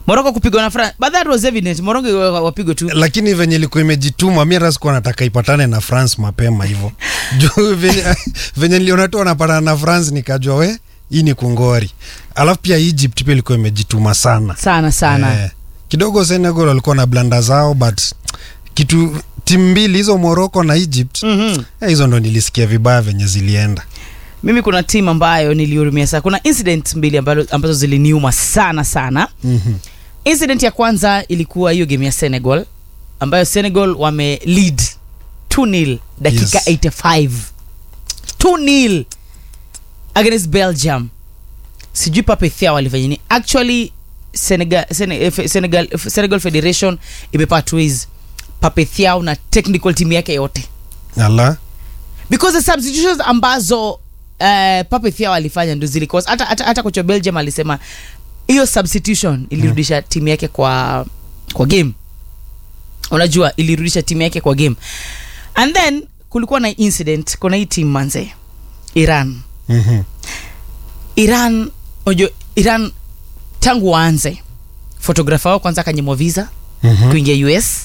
Morocco kupigwa na France but that was evident Morocco wa- wapigwe tu lakini venye ilikuwa imejituma mi hata sikuwa nataka ipatane na france mapema hivyo juu venye, venye niliona tu wanapatana na france nikajua we hii ni kungori alafu pia egypt pia ilikuwa imejituma sana sana sana Eh, kidogo senegal walikuwa na blanda zao but kitu timu mbili hizo morocco na egypt Mhm. eh, hizo ndo nilisikia vibaya venye zilienda mimi kuna timu ambayo nilihurumia sana kuna incident mbili ambazo, ambazo ziliniuma sana sana Mhm. incident ya kwanza ilikuwa hiyo game ya senegal ambayo senegal wame lead 2 dakika Yes. 85 2 against belgium sijui papethia walifanya nini actually senegal, Sene- eh, Fe- senegal, eh, senegal federation imepata ways papethiao na technical team yake yote ala because the substitutions ambazo uh, papethia walifanya ndo zilicause hata, hata, hata kocha wa belgium alisema hiyo substitution ilirudisha timu yake kwa kwa game unajua ilirudisha timu yake kwa game and then kulikuwa na incident kuna hii team manze iran Mhm. iran unajua iran tangu waanze fotografa wao kwanza akanyimwa visa Mhm. kuingia us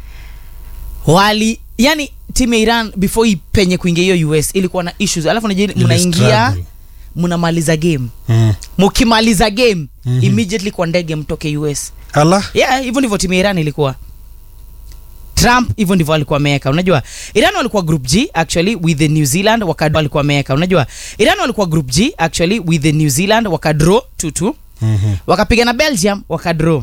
wali yani timu ya iran before ipenye kuingia hiyo us ilikuwa na issues alafu najua Ile mnaingia struggle. mnamaliza game Mm. mkimaliza game Mhm. immediately kwa ndege mtoke us ala yeah hivyo ndivyo timu ya iran ilikuwa trump hivyo ndivyo alikuwa ameweka unajua iran walikuwa group g actually with the new zealand wakad walikuwa ameweka unajua iran walikuwa group g actually with the new zealand wakadraw 2-2 Mhm. wakapiga na belgium wakadraw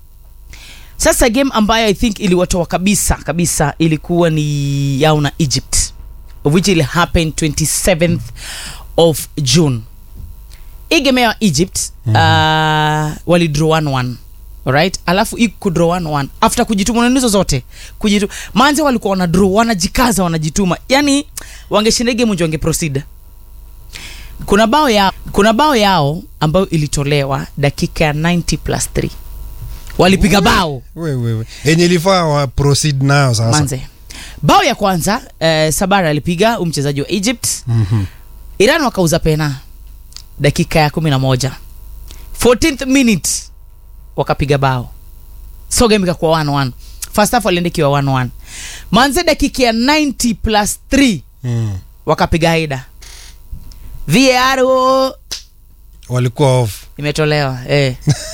sasa game ambayo i think iliwatoa kabisa kabisa ilikuwa ni yao na egypt which will happen 27th of june hii game ya egypt mm -hmm. uh, walidraw 1-1 alright alafu hii kudraw 1-1 after kujituma na hizo zote kujitu manze walikuwa wana draw wanajikaza wanajituma yani wangeshinda hii game ndio wange proceed kuna bao yao kuna bao yao ambayo ilitolewa dakika ya 90 plus 3 walipiga bao wewewe enye ilifaa wa proceed nayo sasa manze bao ya kwanza eh, sabara alipiga huyu mchezaji wa egypt Mhm. iran wakauza pena dakika ya 11 14th minute wakapiga bao so game ikakuwa 1-1 first half walienda ikiwa 1-1 manze dakika ya 90 plus 3 Mm. wakapiga haida var oh, walikuwa off imetolewa eh.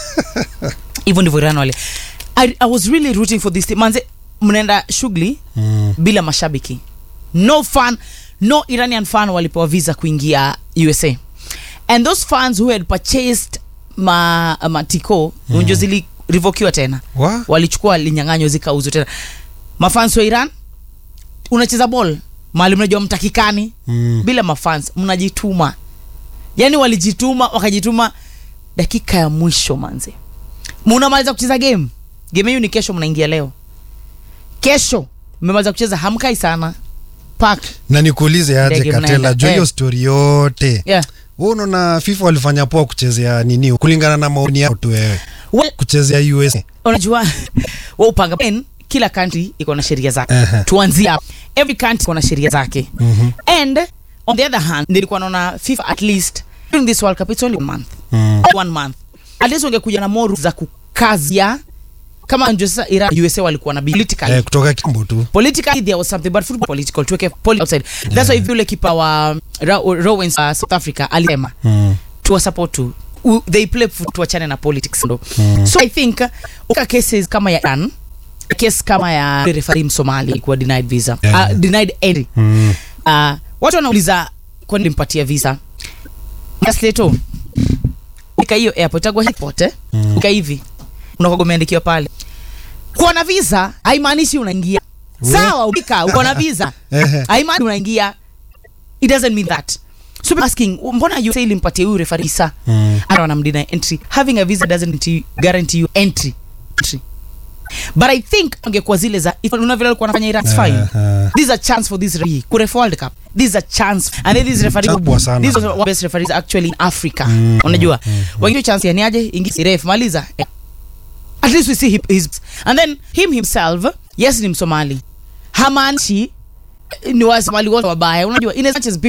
hivyo ndivyo iran wale I, i was really rooting for this team manze mnaenda shughuli mm. bila mashabiki no fan no iranian fan walipewa visa kuingia usa and those fans who had purchased ma, matiko mm. unjo zilirevokiwa tena wa walichukua linyang'anywa zikauzwa tena mafans wa iran unacheza ball mali mnajua mtakikani mm. bila mafans mnajituma yani walijituma wakajituma dakika ya mwisho manze munamaliza kucheza game game hiyo ni kesho mnaingia leo kesho mmemaliza kucheza hamkai sana pak na nikuulize aje Ndege katela mnaenda. juu hiyo Eh. stori yote yeah. Wewe unaona fifa walifanya poa kuchezea nini kulingana na maoni yao tu wewe well, kuchezea us unajua wa upanga Then, kila country iko na sheria zake Aha. tuanzie hapo every country iko na sheria zake Mhm. and on the other hand nilikuwa naona fifa at least during this world cup it's only one month Mm. one month at least wangekuja na more rules za kukazia kama ndio sasa Iran USA walikuwa na politically eh, kutoka kitambo tu politically there was something but football political tuweke poli outside that's why if yule kipa wa Ra- Rowens uh, South Africa alisema mm. tuwa support tu U- they play foot tuachane na politics ndo so i think uh, uka cases kama ya Iran case kama ya referee Msomali alikuwa denied visa Yeah. uh, denied entry Mm. uh, watu wanauliza kwa nini mpatia visa Masleto ika hiyo airport agwa airport eh Mm. ika hivi unakuwa umeandikiwa pale kuwa na visa haimaanishi unaingia We- sawa ukika uko na visa Ehe. haimaanishi unaingia it doesn't mean that so people asking mbona you say ilimpatia huyu referee visa Mm. I don't deny entry having a visa doesn't guarantee- guarantee you entry entry but i think angekuwa zile za if una vile alikuwa anafanya Iraq, it's fine Aha. this is a chance for this referee kurefa world cup this is a chance and then this referee Kubwa sana. this is one of the best referees actually in africa Mm, unajua wengine chance yani aje ingi ref maliza Eh. at least we see him, his and then him himself yes ni msomali hamaanishi eh, ni wasomali wote wabaya unajua in as much as people